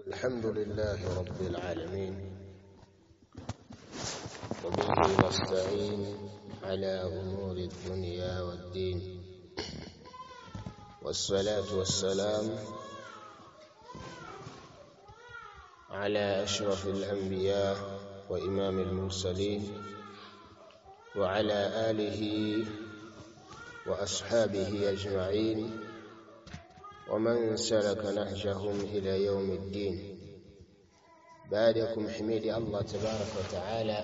الحمد لله رب العالمين وبه نستعين على أمور الدنيا والدين والصلاة والسلام على أشرف الأنبياء وإمام المرسلين وعلى آله وأصحابه أجمعين ومن سلك نهجهم إلى يوم الدين بعدكم حميد الله تبارك وتعالى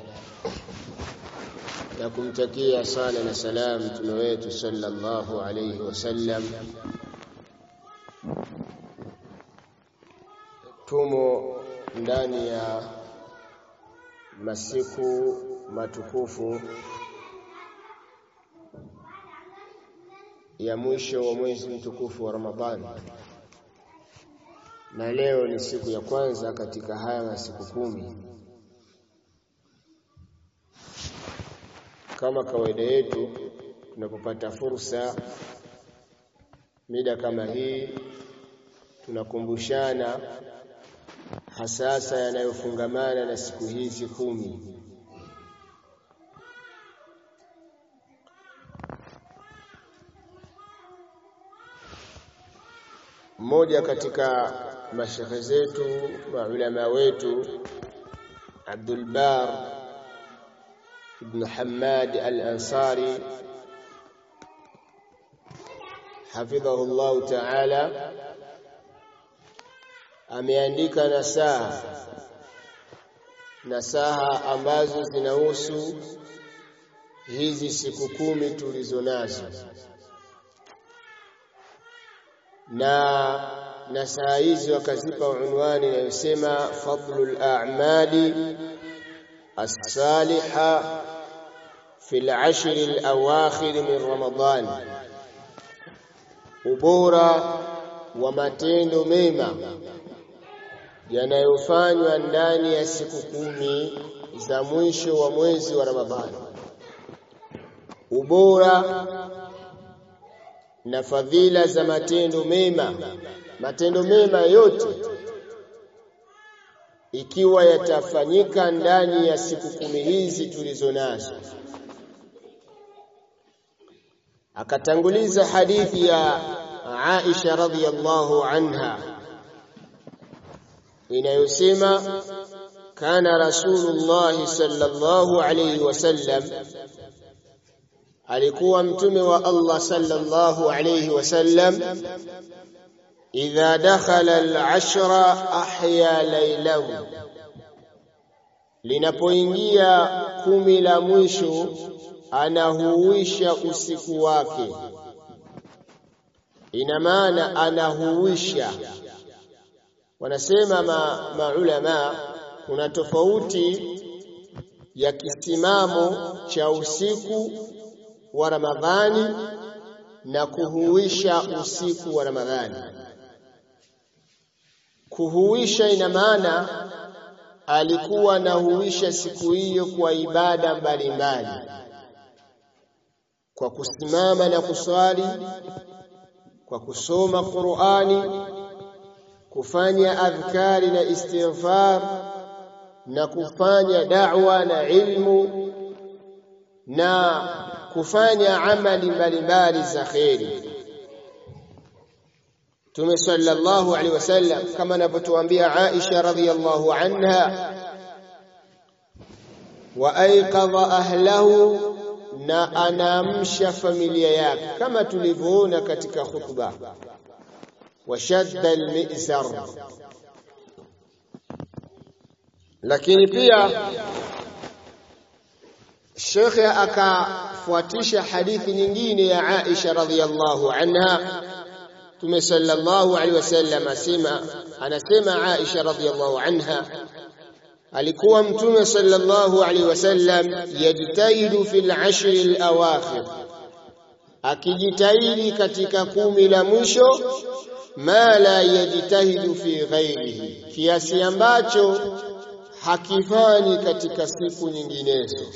na kumtakia sala na salam mtume wetu sallallahu alayhi wasallam tumo ndani ya masiku matukufu ya mwisho wa mwezi mtukufu wa Ramadhani na leo ni siku ya kwanza katika haya masiku kumi kama kawaida yetu tunapopata fursa mida kama hii tunakumbushana hasasa yanayofungamana na siku hizi kumi mmoja katika mashekhe zetu maulama wetu Abdul Bar ibn Hamad al-Ansari hafidhahu Allah ta'ala ameandika nasaha nasaha ambazo zinahusu hizi siku kumi tulizo nazo na nasaha hizi wakazipa unwani inayosema fadlul a'mali as-saliha fi al-ashr al-awakhir min Ramadan ubora wa matendo mema yanayofanywa ndani ya siku kumi za mwisho wa mwezi wa Ramadhani ubora na fadhila za matendo mema matendo mema yote ikiwa yatafanyika ndani ya siku kumi hizi tulizo nazo akatanguliza hadithi ya Aisha radhiyallahu anha inayosema kana rasulullah sallallahu alayhi wasallam alikuwa mtume wa Allah sallallahu alayhi wasallam idha dakhala al-ashra ahya laylahu linapoingia kumi la mwisho anahuisha usiku wake ina maana anahuisha wanasema ma, maulama kuna tofauti ya kisimamo cha usiku wa Ramadhani na kuhuisha usiku wa Ramadhani. Kuhuisha ina maana alikuwa anahuisha siku hiyo kwa ibada mbalimbali, kwa kusimama na kuswali, kwa kusoma Qur'ani, kufanya adhkari na istighfar na kufanya da'wa na ilmu na kufanya amali mbalimbali za kheri Mtume sallallahu alaihi wasallam kama anavyotuambia Aisha radhiyallahu anha wa aiqadha ahlahu na anaamsha familia yake kama tulivyoona katika khutba washadda almizar lakini pia Shekhe akafuatisha hadithi nyingine ya Aisha radhiyallahu anha Mtume sallallahu alaihi wasallam asema anasema Aisha radhiyallahu anha alikuwa Mtume sallallahu alaihi wasallam yajtahidu fil ashri al-awakhir akijitahidi katika kumi la mwisho ma la yajtahidu fi ghairihi kiasi ambacho hakifanyi katika siku nyinginezo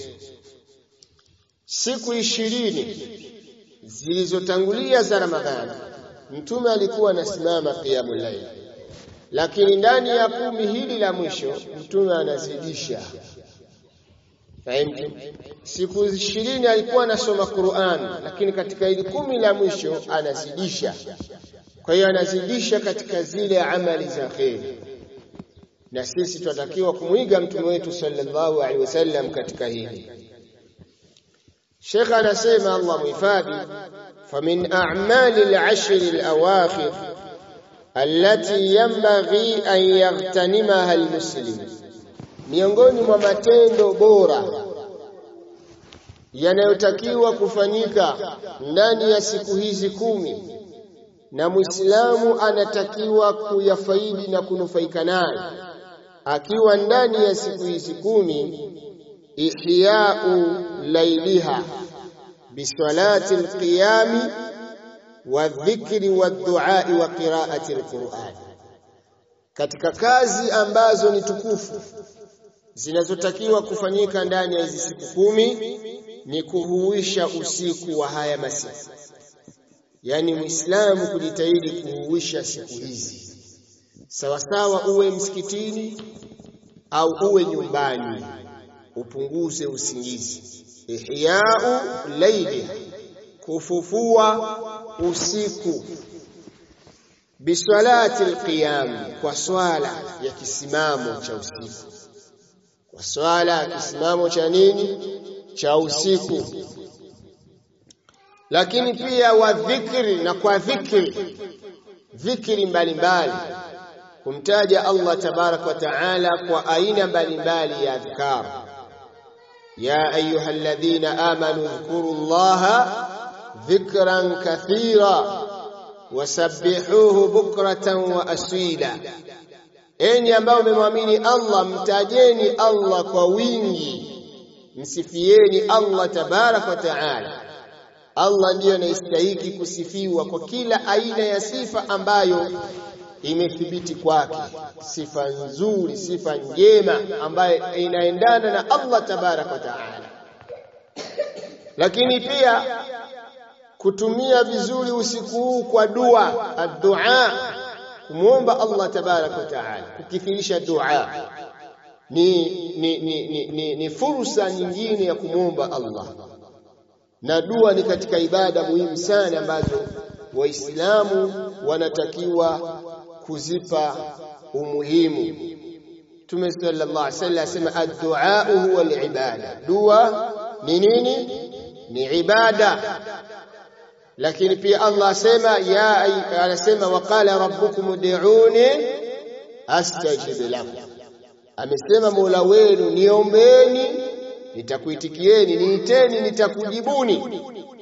siku ishirini zilizotangulia za Ramadhani mtume alikuwa anasimama qiyamul layl lakini ndani ya kumi hili la mwisho mtume anazidisha fahimu siku ishirini alikuwa anasoma Qur'an lakini katika hili kumi la mwisho anazidisha kwa hiyo anazidisha katika zile amali za kheri na sisi tunatakiwa kumwiga mtume wetu sallallahu alaihi wasallam katika hili Sheikh anasema Allah muhifadhi famin a'mali al-ashr al-awakhir allati yanbaghi an yaghtanimaha al-muslim miongoni mwa matendo bora yanayotakiwa kufanyika ndani ya siku hizi kumi na Muislamu anatakiwa kuyafaidi na kunufaika nayo akiwa ndani ya siku hizi kumi ihya'u lailiha bisalati alqiyami wadhikri wadduai wa qiraati alquran katika kazi ambazo ni tukufu zinazotakiwa kufanyika ndani ya hizi siku kumi ni kuhuisha usiku wa haya masiku yani muislamu kujitahidi kuhuisha siku hizi sawasawa uwe msikitini au uwe nyumbani upunguze usingizi ihya'u laili kufufua usiku biswalati alqiyam kwa swala ya kisimamo cha usiku kwa swala ya kisimamo cha nini cha usiku lakini pia wa dhikri na kwa dhikri dhikri mbalimbali kumtaja Allah tabarak wa taala kwa aina mbalimbali ya adhkar ya ayuha alladhina amanu dhkuru llaha dhikran kathira wasabbihuhu bukratan wa asila enyi ambao mmemwamini Allah mtajeni Allah kwa wingi msifieni Allah tabarak wa taala Allah ndiyo anayestahiki kusifiwa kwa kila aina ya sifa ambayo imethibiti kwake, sifa nzuri, sifa njema ambayo inaendana na Allah tabaraka wa taala. Lakini pia kutumia vizuri usiku huu kwa dua, addua, kumwomba Allah tabaraka wa taala, kukithirisha dua ni, ni, ni, ni, ni, ni fursa nyingine ya kumwomba Allah na dua ni katika ibada muhimu sana ambazo waislamu wanatakiwa kuzipa umuhimu Mtume sallallahu alaihi wasallam asema ad-du'a huwa al-ibada dua ni nini ni ibada lakini pia Allah asema ya anasema waqala rabbukum ud'uni astajib lakum amesema Mola wenu niombeeni nitakuitikieni niiteni nitakujibuni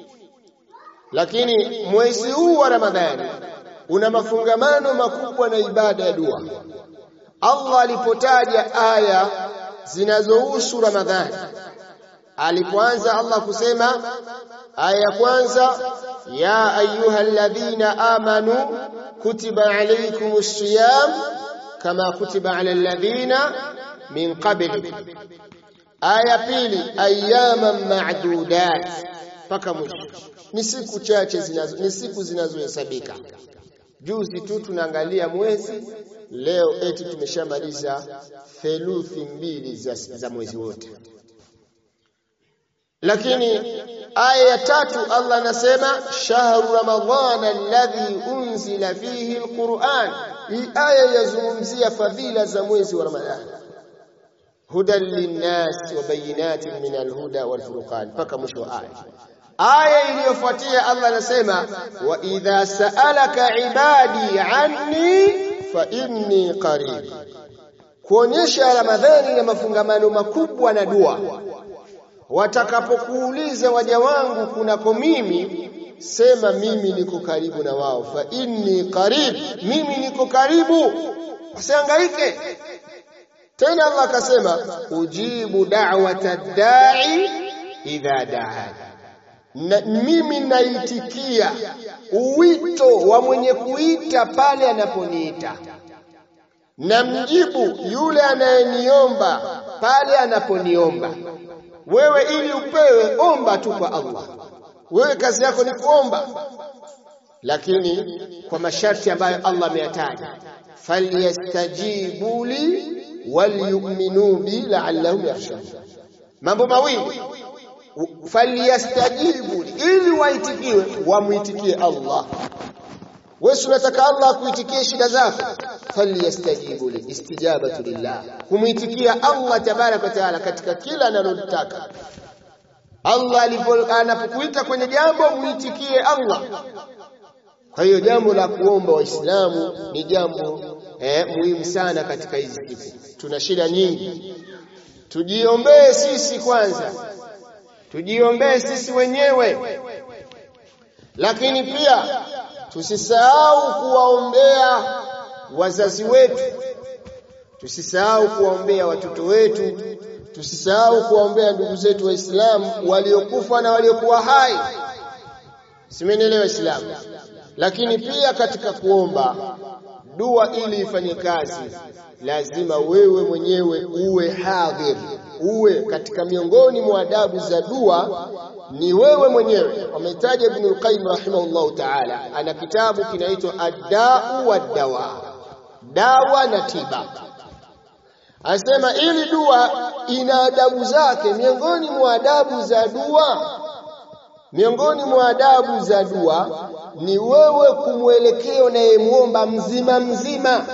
lakini mwezi huu wa Ramadhani una mafungamano makubwa na ibada ya dua Allah alipotaja aya zinazohusu Ramadhani alipoanza Allah kusema aya ya kwanza ya ayyuhalladhina amanu kutiba alaykumus siyam kama kutiba alal ladhina min qablikum aya pili ayyaman ma'dudat mpaka mwisho ni siku chache zinazo ni siku zinazohesabika juzi tu tunaangalia mwezi leo eti tumeshamaliza theluthi mbili za, za mwezi wote lakini aya ya tatu Allah anasema shahru ramadhana alladhi unzila fihi alquran hii aya yazungumzia fadhila za mwezi wa ramadhani hudan linnas wa bayinatin min alhuda walfurqan mpaka mwisho wa aya aya iliyofuatia Allah anasema wa idha sa'alaka ibadi anni fa inni qarib kuonyesha ramadhani na mafungamano makubwa na dua watakapokuuliza waja wangu kunako mimi sema mimi niko karibu na wao fa inni qarib mimi niko karibu usihangaike tena Allah akasema ujibu da'wata da'i idha da'ani na mimi naitikia uwito wa mwenye kuita pale anaponiita na mjibu yule anayeniomba pale anaponiomba wewe ili upewe omba tu kwa Allah wewe kazi yako ni kuomba lakini kwa masharti ambayo Allah ameyataja falyastajibu li walyu'minu bi la'allahum yarshudun mambo mawili falyastajibu li ili waitikiwe wamuitikie Allah wewe unataka Allah akuitikie shida zako falyastajibu li istijabatu lillah kumuitikia Allah tabarak wa taala katika kila analotaka Allah anapokuita kwenye jambo muitikie Allah kwa hiyo jambo la kuomba waislamu ni jambo eh, muhimu sana katika hizi siku tuna shida nyingi tujiombee sisi kwanza tujiombee sisi wenyewe lakini pia tusisahau kuwaombea wazazi wetu tusisahau kuwaombea watoto wetu tusisahau kuwaombea ndugu zetu waislamu waliokufa na waliokuwa hai simenielewa waislamu lakini pia katika kuomba dua ili ifanye kazi lazima wewe mwenyewe uwe hadhir uwe katika miongoni mwa adabu za dua ni wewe mwenyewe wametaja Ibn al-Qayyim rahimahullahu ta'ala ana kitabu kinaitwa ad-da'u wad-dawa dawa na tiba Anasema ili dua ina adabu zake miongoni mwa adabu za dua miongoni mwa adabu za dua ni wewe kumwelekea unayemuomba mzima mzima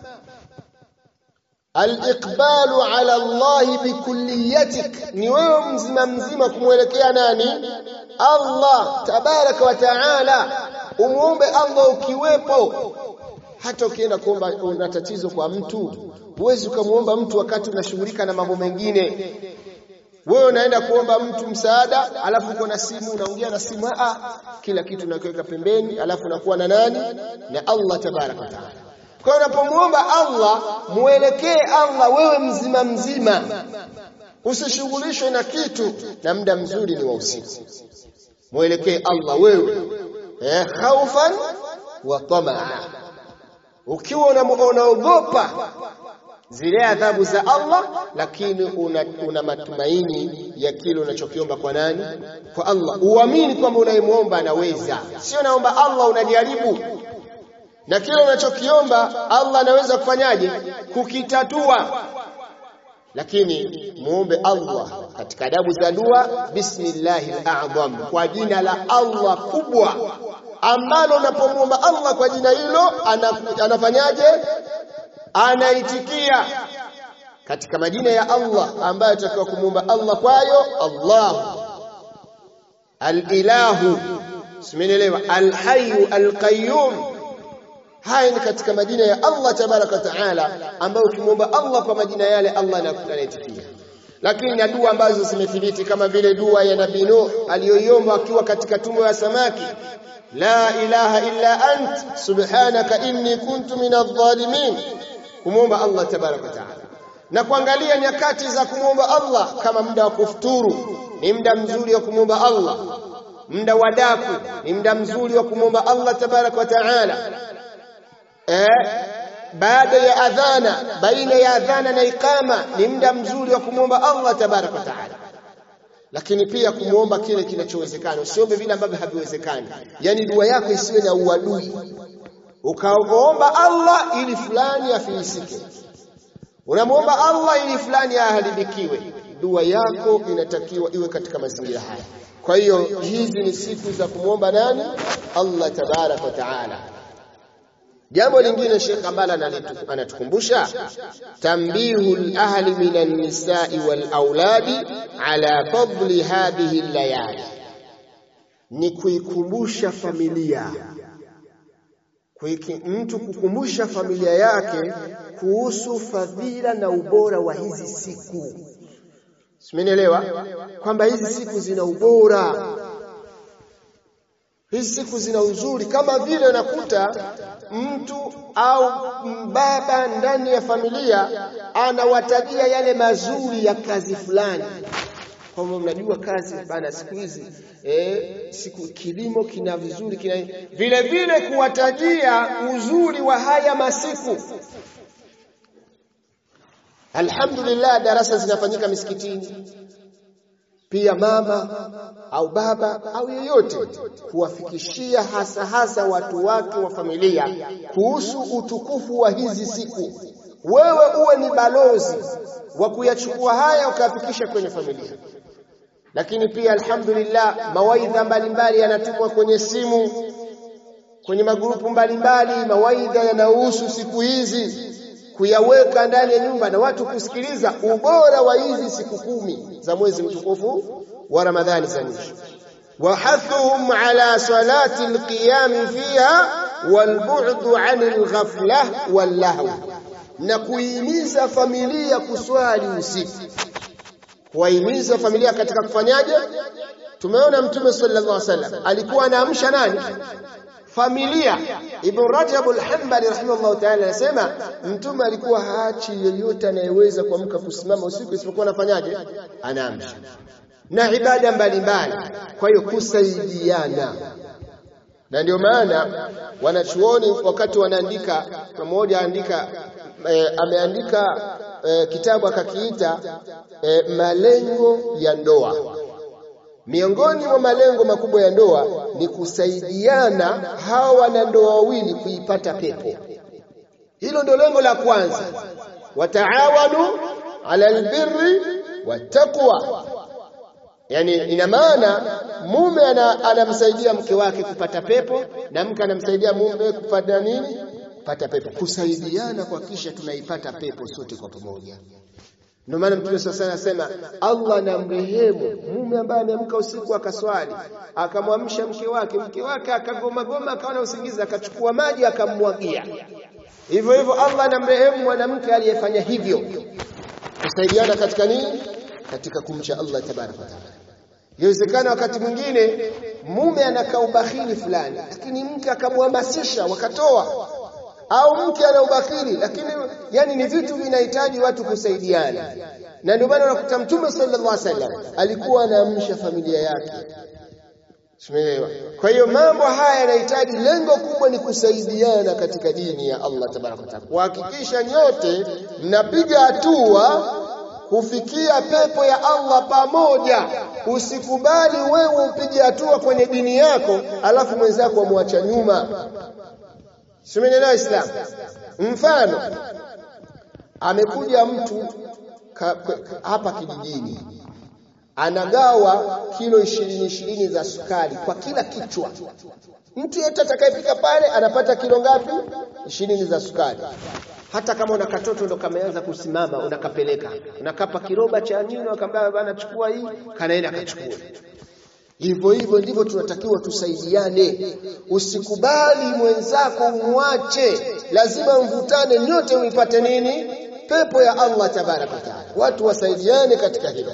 al-iqbalu ala Allah bikulliyatik ni wewe mzima mzima kumwelekea nani Allah tabaraka wa taala umuombe Allah ukiwepo hata ukienda kuomba una tatizo kwa mtu huwezi ukamwomba mtu wakati unashughulika na mambo mengine wewe unaenda kuomba mtu msaada alafu uko na simu unaongea na simu a kila kitu unakiweka pembeni alafu unakuwa na nani na Allah tabaraka wa taala kwa hiyo unapomuomba Allah muelekee Allah wewe mzima mzima usishughulishwe na kitu na muda mzuri ni wa usiku muelekee Allah wewe eh khaufan wa tamaa ukiwa unaogopa zile adhabu za Allah lakini una, una matumaini ya kile unachokiomba kwa nani kwa Allah uamini kwamba unayemwomba anaweza sio naomba Allah unajaribu na kile unachokiomba Allah anaweza kufanyaje kukitatua lakini muombe Allah katika adabu za dua bismillahil a'zam kwa jina la Allah kubwa ambalo unapomwomba Allah kwa jina hilo anafanyaje anaitikia katika majina ya Allah ambayo tutakiwa kumwomba Allah kwayo Allah al-ilahu simenielewa al-hayyu al-qayyum haya ni katika majina ya Allah tabaraka taala ambayo ukimwomba Allah kwa majina yale Allah anaitikia lakini na dua ambazo zimethibiti kama vile dua ya Nabii Nuh aliyoiomba akiwa katika tumbo ya samaki la ilaha illa ant subhanaka inni kuntu minadh-dhalimin kumwomba Allah tabaraka taala na kuangalia nyakati za kumwomba Allah kama muda wa kufuturu ni muda mzuri wa kumwomba Allah muda wa daku ni muda mzuri wa kumwomba Allah tabaraka wa taala eh baada ya adhana baina ya adhana na ikama ni muda mzuri wa kumwomba Allah tabaraka wa taala lakini pia kumwomba kile kinachowezekana usiombe vile ambavyo haviwezekani yani dua yako isiwe na uadui ukaomba Allah ili fulani afilisike unamwomba Allah ili fulani aharibikiwe dua yako inatakiwa iwe katika mazingira haya kwa hiyo hizi ni siku za kumwomba nani Allah tabarak wa taala jambo lingine Sheikh ambalo anatukumbusha tambihul ahli minan nisa'i wal auladi ala fadli hadhihi layali ni kuikumbusha familia Kuiki, mtu kukumbusha familia yake kuhusu fadhila na ubora wa hizi siku simenielewa kwamba hizi siku zina ubora hizi siku zina uzuri kama vile unakuta mtu au baba ndani ya familia anawatajia yale mazuri ya kazi fulani kwamba mnajua kazi bana siku hizi eh, siku kilimo kina vizuri kina vile vile kuwatajia uzuri wa haya masiku Alhamdulillah darasa zinafanyika misikitini pia mama au baba au yeyote kuwafikishia hasa hasa watu wake wa familia kuhusu utukufu wa hizi siku. Wewe uwe ni balozi wa kuyachukua haya ukayafikisha kwenye familia. Lakini pia alhamdulillah, mawaidha mbalimbali yanatumwa kwenye simu, kwenye magrupu mbalimbali, mawaidha yanahusu siku hizi kuyaweka ndani ya nyumba na watu kusikiliza ubora wa hizi siku kumi za mwezi mtukufu wa Ramadhani za mwisho. Wahathuhum ala salati alqiyam fiha walbu'du 'anil ghaflah wallahw, na kuihimiza familia kuswali usiku, kuwahimiza familia katika kufanyaje? Tumeona Mtume sallallahu alaihi wasallam alikuwa anaamsha nani? familia. Ibn Rajab al-Hanbali rahimahullah ta'ala anasema mtume alikuwa haachi yeyote anayeweza kuamka kusimama usiku isipokuwa anafanyaje? Anaamsha na ibada mbalimbali. Kwa hiyo kusaidiana, na ndio maana wanachuoni wakati wanaandika, mmoja andika e, ameandika e, kitabu akakiita e, malengo ya ndoa Miongoni mwa malengo makubwa ya ndoa ni kusaidiana hawa wanandoa wawili kuipata pepo. Hilo ndio lengo la kwanza, wataawanu ala albirri wattaqwa. Yani ina maana mume anamsaidia mke wake kupata pepo na mke anamsaidia mume kupata nini? Kupata pepo, kusaidiana kuhakikisha tunaipata pepo sote kwa pamoja. Ndio maana Mtume sasa anasema Allah na mrehemu mume ambaye ameamka usiku akaswali akamwamsha mke wake, mke wake akagoma goma, akawa na usingizi, akachukua maji akammwagia. Hivyo hivyo Allah na mrehemu mwanamke aliyefanya hivyo, kusaidiana katika nini? Katika kumcha Allah tabaraka wa taala. Inawezekana wakati mwingine mume anakaa ubakhili fulani, lakini mke akamhamasisha wakatoa au mke ana ubakhili, lakini yani ni vitu vinahitaji watu kusaidiana, na ndio maana unakuta Mtume sallallahu alaihi wasallam alikuwa anaamsha familia yake. Simeelewa? Kwa hiyo mambo haya yanahitaji, lengo kubwa ni kusaidiana katika dini ya Allah tabaraka wa taala, kuhakikisha nyote mnapiga hatua kufikia pepo ya Allah pamoja. Usikubali wewe upige hatua kwenye dini yako alafu mwenzako amwacha nyuma. Simenelewa Islam. Mfano, amekuja mtu ka, ka, hapa kijijini anagawa kilo ishirini ishirini za sukari kwa kila kichwa. Mtu yeyote atakayefika pale anapata kilo ngapi? ishirini za sukari. Hata kama una katoto ndo kameanza kusimama, unakapeleka unakapa kiroba cha nini, akamwambia bana, chukua hii, kanaenda akachukua Hivyo hivyo ndivyo tunatakiwa tusaidiane. Usikubali mwenzako umwache, lazima mvutane nyote muipate nini? Pepo ya Allah tabaraka taala. Watu wasaidiane katika hilo,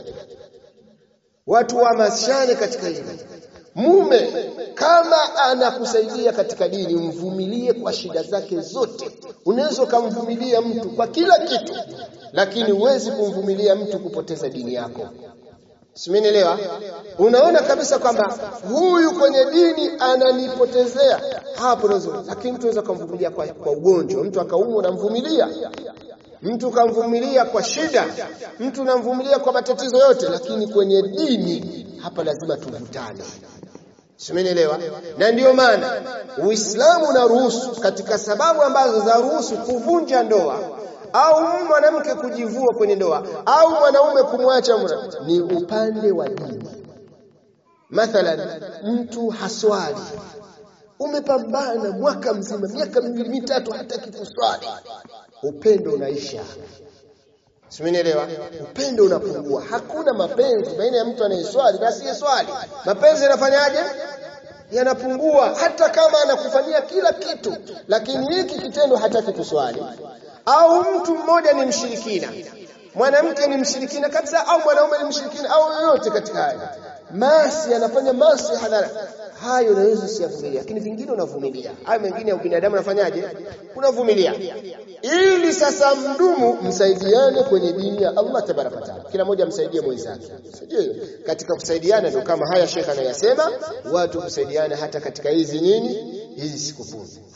watu wahamasishane katika hilo. Mume kama anakusaidia katika dini, mvumilie kwa shida zake zote. Unaweza ukamvumilia mtu kwa kila kitu, lakini huwezi kumvumilia mtu kupoteza dini yako. Simenielewa? Unaona kabisa kwamba huyu kwenye dini ananipotezea hapo nazo, lakini mtu anaweza kumvumilia kwa, kwa ugonjwa, mtu akaumwa unamvumilia, mtu kamvumilia kwa shida, mtu unamvumilia kwa matatizo yote, lakini kwenye dini hapa lazima tuvutane. Simenielewa? Na ndiyo maana Uislamu unaruhusu katika sababu ambazo za ruhusu kuvunja ndoa au mwanamke kujivua kwenye ndoa au mwanaume kumwacha ni upande wa dini. Mathalan, mtu haswali, umepambana mwaka mzima, miaka miwili mitatu, hataki kuswali, upendo unaisha. Simenielewa? Upendo unapungua, hakuna mapenzi baina ya mtu anayeswali na asiyeswali. Mapenzi yanafanyaje? Yanapungua, hata kama anakufanyia kila kitu, lakini hiki kitendo hataki kuswali au mtu mmoja ni mshirikina, mwanamke ni mshirikina kabisa, au mwanaume ni mshirikina, au yoyote katika haya masi, anafanya masi hadhara, hayo unaweza usiyavumilia, lakini vingine unavumilia. Hayo mengine ya ubinadamu unafanyaje? Unavumilia, ili sasa mdumu, msaidiane kwenye dini ya Allah tabaraka wa taala, kila mmoja msaidie mwenzake. Sio katika kusaidiana, ndio kama haya Sheikh anayasema, watu kusaidiana hata katika hizi nini, hizi siku kumi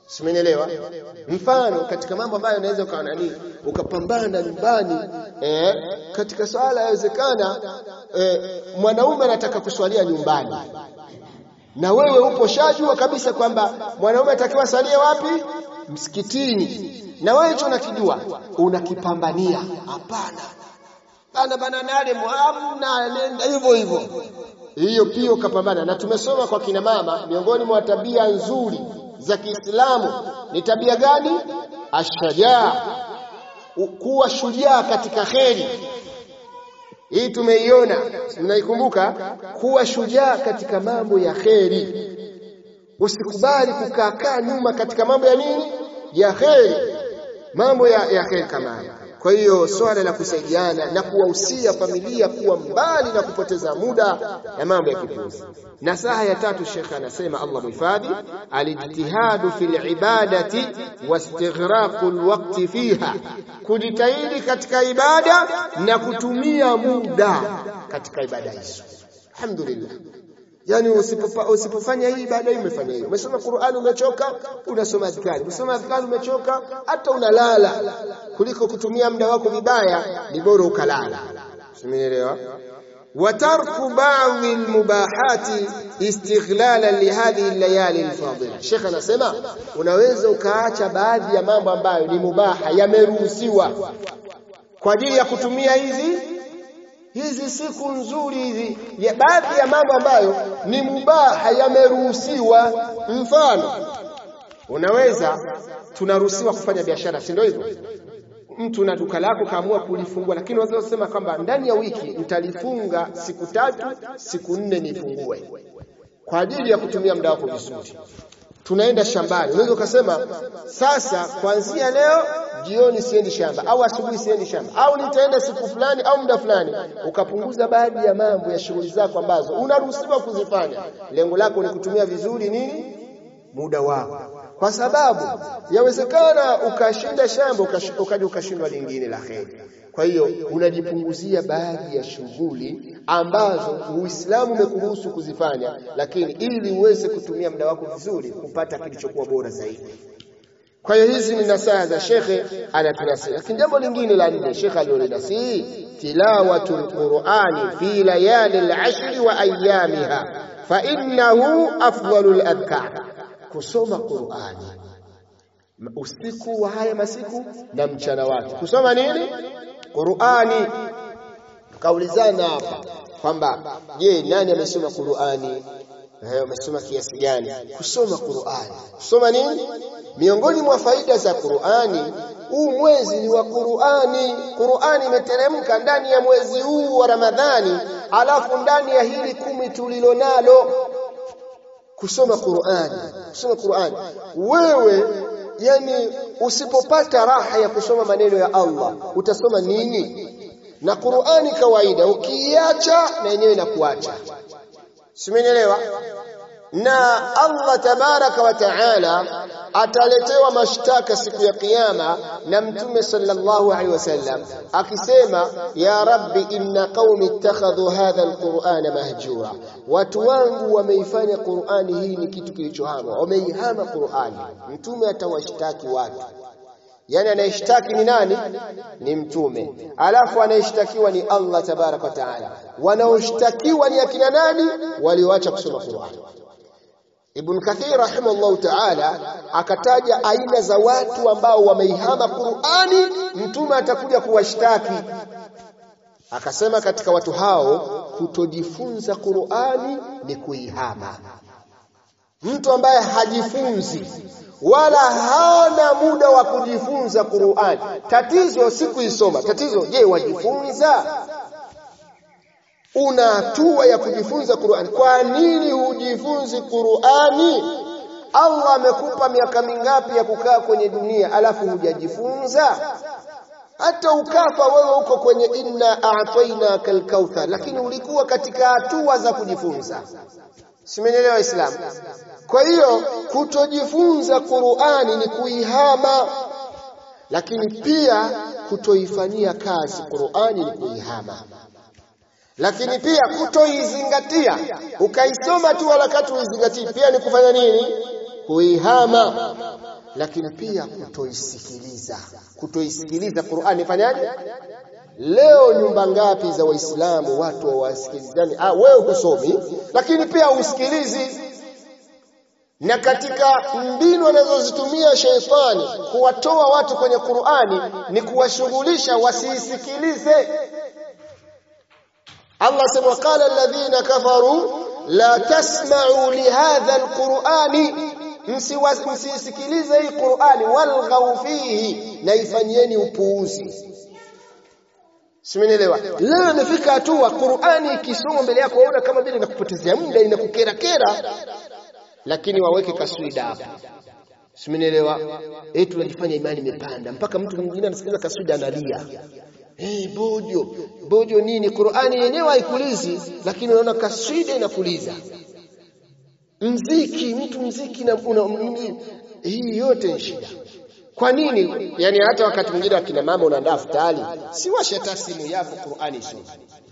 Simenielewa? Mfano katika mambo ambayo unaweza ukawa nani ukapambana nyumbani eh, katika swala yawezekana eh, mwanaume anataka kuswalia nyumbani na wewe upo shajua kabisa kwamba mwanaume atakiwa salie wapi? Msikitini. Na wewe hicho unakijua, unakipambania. Hapana. Bana bana nale muamna nenda hivyo hivyo. Hiyo pia ukapambana na tumesoma kwa kina mama miongoni mwa tabia nzuri za Kiislamu ni tabia gani? Ashajaa. Kuwa shujaa katika kheri. Hii tumeiona, mnaikumbuka? Kuwa shujaa katika mambo ya kheri. Usikubali kukaa nyuma katika mambo ya nini? Ya kheri. Mambo ya, ya kheri kama haya. Kwa hiyo swala la kusaidiana na kuwahusia familia kuwa mbali na kupoteza muda na mambo ya kipuzi. Nasaha ya tatu Sheikh anasema Allah muhifadhi, alijtihadu fil ibadati wastighraqu alwaqti fiha, kujitahidi katika ibada na kutumia muda katika ibada hizo. Alhamdulillah. Yaani usipofa, usipofanya hii ibada hii umefanya hiyo. Umesoma Qur'an umechoka, unasoma adhkari. Umesoma adhkari umechoka, hata unalala. Kuliko kutumia muda wako vibaya, ni bora ukalala. Simenielewa? وترك بعض المباحات استغلالا لهذه الليالي الفاضله Sheikh anasema unaweza ukaacha baadhi ya mambo ambayo ni mubaha yameruhusiwa kwa ajili ya kutumia hizi hizi siku nzuri hizi ya baadhi ya mambo ambayo ni mubaha yameruhusiwa mfano unaweza tunaruhusiwa kufanya biashara si ndio hivyo mtu na duka lako kaamua kulifungua lakini unaweza kusema kwamba ndani ya wiki nitalifunga siku tatu siku nne nifungue kwa ajili ya kutumia muda wako vizuri tunaenda shambani unaweza ukasema sasa kuanzia leo jioni siendi shamba au asubuhi siendi shamba au nitaenda siku fulani au muda fulani ukapunguza baadhi ya mambo ya shughuli zako ambazo unaruhusiwa kuzifanya lengo lako ni kutumia vizuri nini muda wako kwa sababu yawezekana ukashinda shamba ukaja ukashindwa lingine la kheri kwa hiyo unajipunguzia baadhi ya shughuli ambazo Uislamu umekuruhusu kuzifanya lakini ili uweze kutumia muda wako vizuri kupata kilichokuwa bora zaidi kwa hiyo hizi ni nasaha za shekhe anatunasihi lakini jambo lingine la nne shekhe alilonasihi tilawatul qur'ani fi layali al-ashri wa ayyamiha fa innahu afdalul adhkar kusoma Qur'ani usiku wa haya masiku na mchana wake kusoma nini Qur'ani kaulizana hapa kwamba je nani amesoma Qur'ani eh umesoma kiasi gani kusoma Qur'ani kusoma nini miongoni mwa faida za Qur'ani huu mwezi ni wa Qur'ani Qur'ani imeteremka ndani ya mwezi huu wa Ramadhani alafu ndani ya hili kumi tulilonalo kusoma Qur'ani kusoma Qur'ani wewe yani usipopata raha ya kusoma maneno ya Allah utasoma nini na Qur'ani kawaida ukiacha na yenyewe inakuacha simenielewa na Allah tabaraka wa taala ataletewa mashtaka siku ya kiyama na mtume sallallahu alaihi wasallam akisema ya rabbi inna qaumi ittakhadhu hadha alqur'ana mahjura watu wangu wameifanya qur'ani hii ni kitu kilichohama wameihama qur'ani mtume atawashtaki watu yani anayeshtaki ni nani ni mtume alafu anayeshtakiwa ni Allah tabaraka wa taala wanaoshtakiwa ni akina nani walioacha kusoma qur'ani Ibn Kathir rahimahullahu ta'ala akataja aina za watu ambao wameihama Qur'ani mtume atakuja kuwashtaki akasema katika watu hao kutojifunza Qur'ani ni kuihama mtu ambaye hajifunzi wala hana muda wa kujifunza Qur'ani tatizo si kuisoma tatizo je wajifunza una hatua ya kujifunza Qur'ani. Kwa nini hujifunzi Qur'ani? Allah amekupa miaka mingapi ya kukaa kwenye dunia alafu hujajifunza? Hata ukafa wewe uko kwenye inna a'tainaka al-kauthar, lakini ulikuwa katika hatua za kujifunza. Simenielewa Waislamu? Kwa hiyo kutojifunza Qur'ani ni kuihama, lakini pia kutoifanyia kazi Qur'ani ni kuihama lakini pia kutoizingatia ukaisoma tu wakati uizingatii pia ni kufanya nini kuihama lakini pia kutoisikiliza kutoisikiliza Qur'ani fanyaje leo nyumba ngapi za waislamu watu hawasikilizani ah wewe husomi lakini pia usikilizi na katika mbinu anazozitumia sheitani kuwatoa watu kwenye Qur'ani ni kuwashughulisha wasiisikilize Allah sema qala alladhina kafaru la tasma'u lihadha alqur'ani msisikilize hii Qur'ani walghaw fihi na ifanyieni upuuzi Simenielewa. Leo imefika hatua Qur'ani ikisoma mbele yako waona kama vile inakupotezea muda inakukera kera lakini waweke kaswida hapo. Simenielewa. Eh tunajifanya imani imepanda mpaka mtu mwingine anasikiliza kaswida analia. Eh bojo, bojo nini? Qur'ani yenyewe haikulizi lakini unaona kaswida inakuliza. Mziki, mtu mziki na una, hii yote ni shida. Kwa nini? Yaani hata wakati mwingine akina mama unaandaa futari, si washe hata simu yako Qur'ani soma.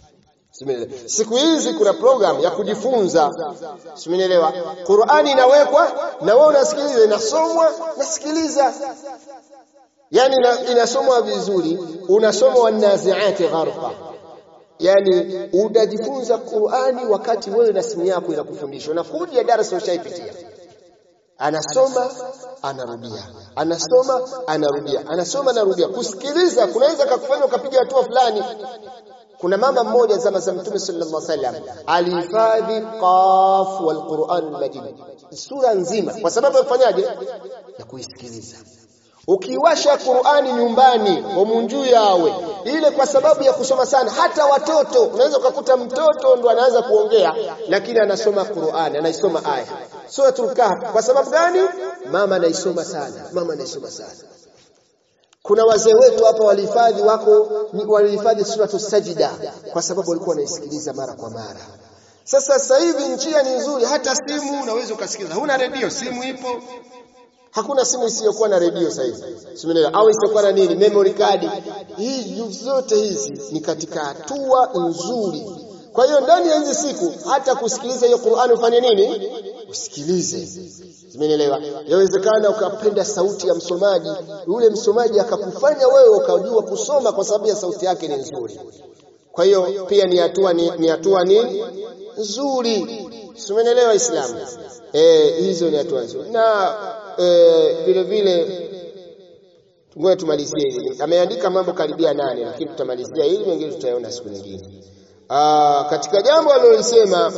Siku hizi kuna program ya kujifunza. Simenielewa? Qur'ani inawekwa na wewe unasikiliza inasomwa, nasikiliza. Yaani inasomwa vizuri, unasoma wanaziati gharqa. Yaani utajifunza Qur'ani wakati wewe na simu yako inakufundisha. Unakuja darasa ushaipitia anasoma anarudia anasoma anarudia anasoma anarudia kusikiliza kunaweza kukufanya ukapiga hatua fulani kuna mama mmoja zama za mtume sallallahu alaihi wasallam alihifadhi qaf wal Qur'an majid sura nzima kwa sababu yafanyaje ya kuisikiliza ukiwasha Qur'ani nyumbani wamunjuu yawe ile kwa sababu ya kusoma sana hata watoto unaweza ukakuta mtoto ndo anaanza kuongea lakini anasoma Qur'ani anaisoma aya suratul kahf kwa sababu gani mama anaisoma sana mama anaisoma sana kuna wazee wetu hapa walihifadhi wako walihifadhi suratul sajida kwa sababu walikuwa wanaisikiliza mara kwa mara sasa sasa hivi njia ni nzuri hata simu unaweza ukasikiliza huna redio simu ipo Hakuna simu isiyokuwa na redio sasa hivi. Simenelewa au isiyokuwa na nini memory card. Hii zote hizi ni katika hatua nzuri. Kwa hiyo ndani ya hizi siku hata kusikiliza hiyo Qur'ani ufanye nini? Usikilize. Simenelewa. Yawezekana ukapenda sauti ya msomaji, yule msomaji akakufanya wewe ukajua kusoma kwa sababu ya sauti yake ni nzuri. Kwa hiyo pia ni hatua ni, ni hatua nini? Nzuri. Simenelewa Islamu. Eh, hizo ni hatua nzuri. Na eh, vile vile ngoja tumalizie hili. Ameandika mambo karibia nane lakini tutamalizia hili mengine tutayaona siku nyingine. Ah, katika jambo alilolisema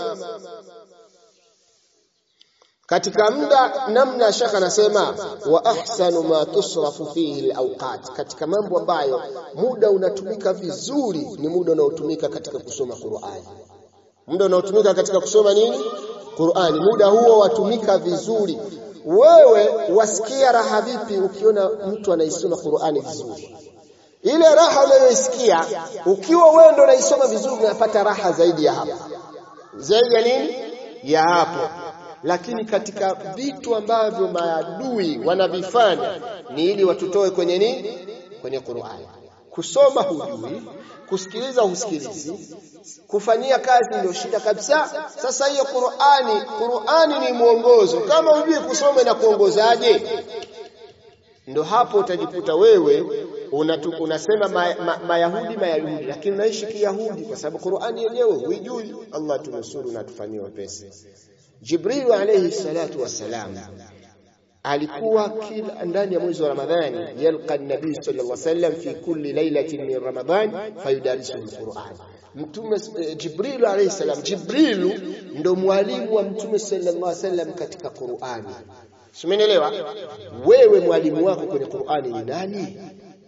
katika muda namna shaka anasema wa ahsanu ma tusrafu fihi alawqat katika mambo ambayo muda unatumika vizuri ni muda unaotumika katika kusoma Qur'ani muda unaotumika katika kusoma nini Qur'ani muda huo watumika vizuri wewe wasikia raha vipi ukiona mtu anaisoma Qur'ani vizuri ile raha unayoisikia ukiwa wewe ndo unaisoma vizuri unapata raha zaidi ya hapo zaidi ya nini ya hapo lakini katika vitu ambavyo maadui wanavifanya ni ili watutoe kwenye nini kwenye Qur'ani kusoma hujui kusikiliza husikilizi kufanyia kazi ndio shida kabisa sasa hiyo Qur'ani Qur'ani ni mwongozo kama hujui kusoma na kuongozaje ndo hapo utajikuta wewe unatu, unasema mayahudi ma, ma mayahudi lakini unaishi kiyahudi kwa sababu Qur'ani yenyewe huijui Allah tunusuru na tufanyie wepesi Jibril alayhi salatu wassalam alikuwa kila ndani ya mwezi wa Ramadhani yalqa an-nabii sallallahu alayhi wasallam fi kulli lailatin min Ramadhan fayudarisuhu al-Qur'an Mtume Jibril alayhi salam Jibril ndo mwalimu wa Mtume sallallahu alayhi wasallam katika Qur'ani Simenielewa wewe mwalimu wako kwenye Qur'ani ni nani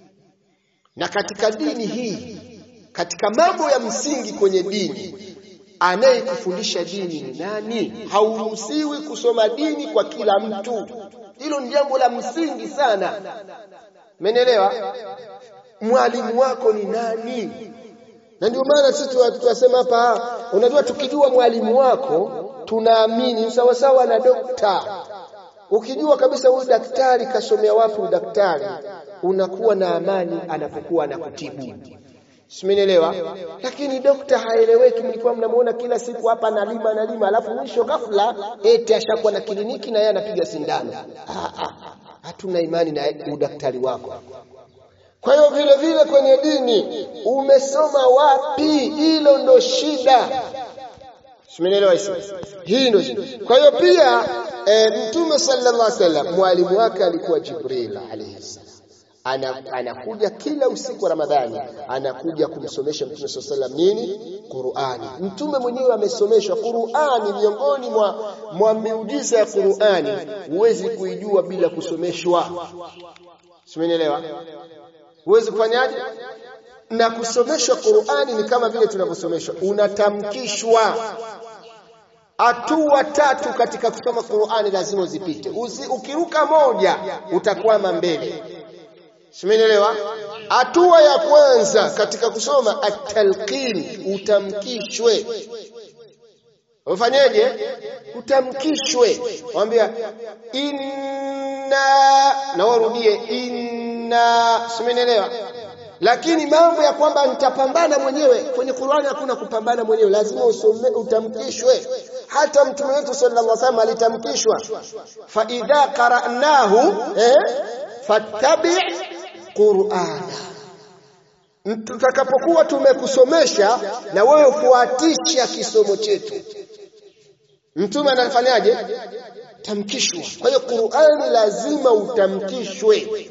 na katika dini hii katika mambo ya msingi kwenye dini anayekufundisha dini ni nani hauruhusiwi kusoma dini kwa kila mtu hilo ni jambo la msingi sana menelewa mwalimu wako ni nani na ndio maana sisi tunasema hapa unajua tukijua mwalimu wako tunaamini sawa sawa na dokta ukijua kabisa huyu daktari kasomea wapi udaktari unakuwa na amani anapokuwa anakutibu Simenielewa? Lakini dokta haeleweki, mlikuwa mnamuona kila siku hapa analima analima, alafu mwisho ghafla eti ashakuwa na kliniki na yeye anapiga sindano. Ah, ah. hatuna imani na udaktari wako. Kwa hiyo vile vile kwenye dini umesoma wapi? Hilo ndo shida. Simenielewa hizo? Hii ndio shida. Kwa hiyo pia e, Mtume sallallahu alaihi wasallam mwalimu wake alikuwa Jibril alayhi salam. Ana, anakuja kila usiku wa Ramadhani anakuja kumsomesha Mtume sallallahu alaihi wasallam nini? Qur'ani. Mtume mwenyewe amesomeshwa Qur'ani, miongoni mwa, mwa miujiza ya Qur'ani huwezi kuijua bila kusomeshwa. Simenielewa? Huwezi kufanyaje? Na kusomeshwa Qur'ani ni kama vile tunavyosomeshwa, unatamkishwa hatua tatu katika kusoma Qur'ani lazima uzipite. Uzi, ukiruka moja utakwama mbele. Simenielewa? Hatua ya kwanza katika kusoma at-talqin, utamkishwe. Ufanyeje? Utamkishwe. Mwambia inna, na warudie inna. Simenielewa? Lakini mambo ya kwamba nitapambana mwenyewe kwenye Qur'ani, hakuna kupambana mwenyewe, lazima usome, utamkishwe. Hata mtume wetu sallallahu alaihi wasallam alitamkishwa, fa idha qara'nahu eh, fattabi' qur'ana, tutakapokuwa tumekusomesha na wewe ufuatisha kisomo chetu. Mtume anafanyaje? Tamkishwa. Kwa hiyo Qur'ani lazima utamkishwe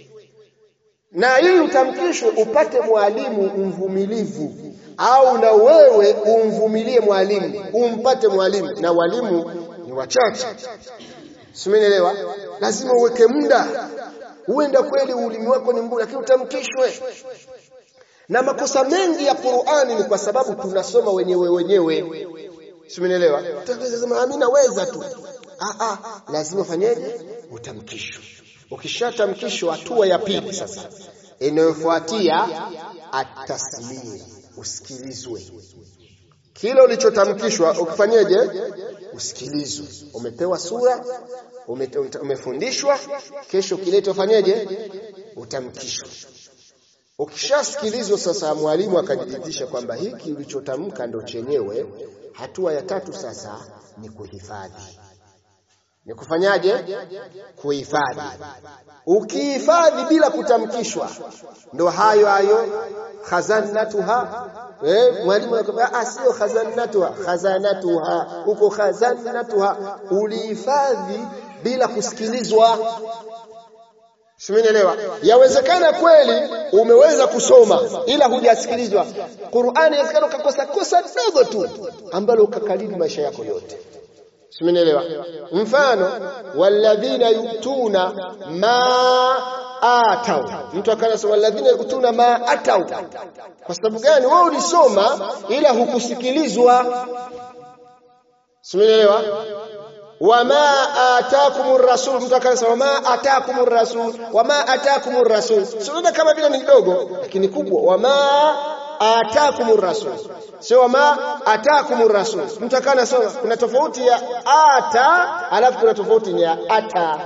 na ili utamkishwe upate mwalimu mvumilivu, au na wewe umvumilie mwalimu, umpate mwalimu, na walimu ni wachache. Simenielewa? Lazima uweke muda. Huenda kweli ulimi wako ni mgumu, lakini utamkishwe. Na makosa mengi ya Qur'ani ni kwa sababu tunasoma wenyewe wenyewe. Simenielewa? Utaweza sema mimi naweza tu. Ah ah, lazima ufanyeje? Utamkishwe. Ukishatamkishwa hatua ya pili sasa inayofuatia atasmia, usikilizwe. Kile ulichotamkishwa ukifanyeje? Usikilizwe. Umepewa sura, ume, umefundishwa, kesho kilete ufanyeje? Utamkishwe. Ukishasikilizwa sasa, mwalimu akajiridhisha kwamba hiki ulichotamka ndo chenyewe, hatua ya tatu sasa ni kuhifadhi ni kufanyaje? Kuhifadhi. Ukihifadhi bila kutamkishwa, ndo hayo hayo khazanatuha. Eh, mwalimu anakwambia ah, sio khazanatuha, khazanatuha, uko khazanatuha. Ulihifadhi bila kusikilizwa. Simenielewa? Yawezekana kweli umeweza kusoma ila hujasikilizwa. Qur'ani inawezekana ukakosa kosa dogo tu ambalo ukakalili maisha yako yote. Simenielewa? Mfano, walladhina yutuna ma atau, mtu akanasema walladhina yutuna ma atau. Kwa sababu gani? Wewe ulisoma ila hukusikilizwa. Simenielewa? wama atakumur rasul, mtu akanasema wama atakumur rasul, wama atakumur rasul. Sio kama vile ni kidogo, lakini kubwa. wama atakumur rasul sio wama atakumur rasul. Mtu akana anasoma kuna tofauti ya ata alafu kuna tofauti ya ata.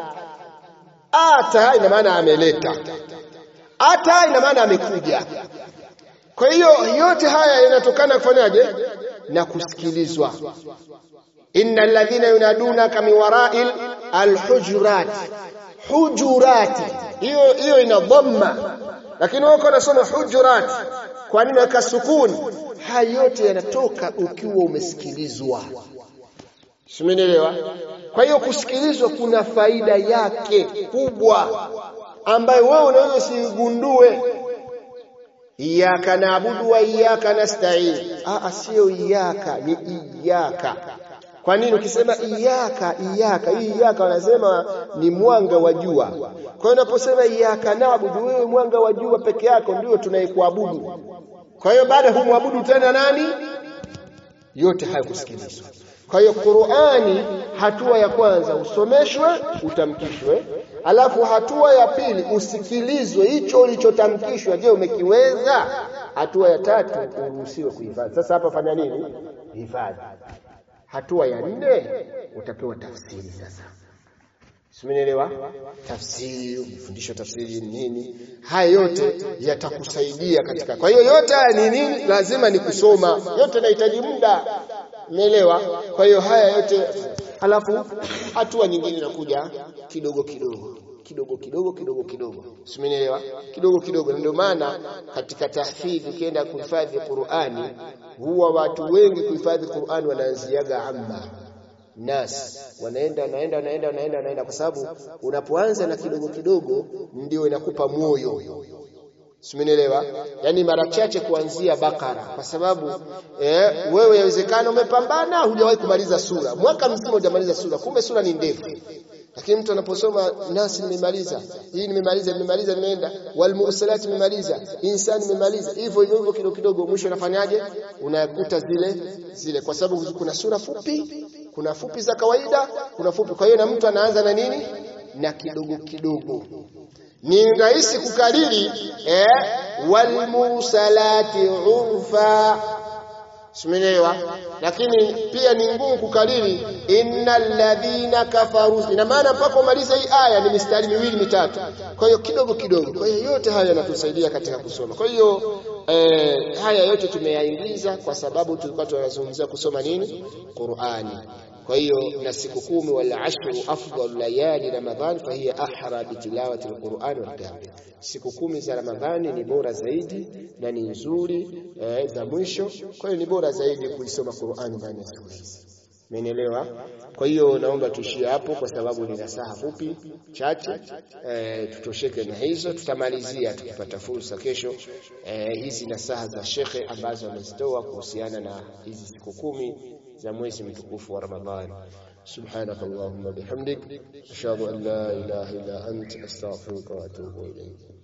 Ata ina maana ameleta, ata ina maana amekuja. Kwa hiyo yote haya yanatokana kufanyaje? Na kusikilizwa. innal ladhina yunadunaka min wara'il alhujurat, hujurati, hiyo hiyo ina dhamma, lakini wako wanasoma hujurat. Kwa nini weka sukuni? Haya yote yanatoka ukiwa umesikilizwa. Simenielewa? Kwa hiyo kusikilizwa kuna faida yake kubwa ambayo wewe unaweza usigundue. Iyyaka naabudu wa iyyaka nasta'in. Ah, sio iyyaka, ni iyyaka. Kwa nini ukisema iyyaka iyyaka, hii iyyaka wanasema ni mwanga wa jua. Kwa hiyo unaposema iyyaka naabudu, wewe mwanga wa jua peke yako ndio tunayekuabudu. Kwa hiyo baada humwabudu tena nani? Yote haya kusikilizwa. Kwa hiyo Qur'ani, hatua ya kwanza usomeshwe, utamkishwe, alafu hatua ya pili usikilizwe, hicho ulichotamkishwa, je, umekiweza? Hatua ya tatu uruhusiwe kuhifadhi. Sasa hapa fanya nini? Hifadhi. Hatua ya nne utapewa tafsiri sasa. Simenielewa? Tafsiri, ufundisho tafsiri nini? Haya yote yatakusaidia katika. Kwa hiyo yote haya ni nini? Lazima ni kusoma. Yote inahitaji muda. Umeelewa? Kwa hiyo haya yote halafu hatua nyingine inakuja kidogo kidogo kidogo kidogo kidogo kidogo simenielewa kidogo kidogo ndio maana katika tahfidhi ukienda kuhifadhi Qur'ani huwa watu wengi kuhifadhi Qur'ani wanaanziaga amma nas wanaenda wanaenda wanaenda wanaenda wanaenda kwa sababu unapoanza na kidogo kidogo ndio inakupa moyo Simenielewa? Yaani mara chache kuanzia Bakara kwa sababu eh, wewe yawezekana umepambana hujawahi kumaliza sura. Mwaka mzima hujamaliza sura. Kumbe sura ni ndefu. Lakini mtu anaposoma nasi nimemaliza, hii nimemaliza, nimemaliza nimeenda, wal mursalat nimemaliza, insani nimemaliza. Hivyo hivyo hivyo kidogo kidogo mwisho unafanyaje? Unakuta zile zile kwa sababu kuna sura fupi, kuna fupi za kawaida, kuna fupi. Kwa hiyo na mtu anaanza na nini? Na kidogo kidogo ni rahisi kukariri eh, walmursalati urfa simelewa lakini pia ni ngumu kukariri innal ladhina kafaru ina maana mpaka umalize hii aya ni mistari miwili mitatu kwa hiyo kidogo kidogo kwa hiyo yote haya yanatusaidia katika kusoma kwa hiyo eh, haya yote tumeyaingiza kwa sababu tulikuwa tunazungumzia kusoma nini Qur'ani kwa hiyo na siku kumi wal ashru afdal layali ramadhan fahiya ahra bitilawati alquran wal qiyam siku kumi za ramadhani ni bora zaidi na ni nzuri eh, za mwisho kwa hiyo ni bora zaidi kuisoma Qur'ani ndani ya siku hizi Umenielewa? Kwa hiyo naomba tuishie hapo kwa sababu ni nasaha fupi chache. E, tutosheke na hizo, tutamalizia tukipata fursa kesho e, hizi nasaha za shekhe ambazo amezitoa kuhusiana na hizi siku kumi za mwezi mtukufu wa Ramadhani. سبحانك اللهم وبحمدك أشهد أن لا إله إلا أنت أستغفرك وأتوب إليك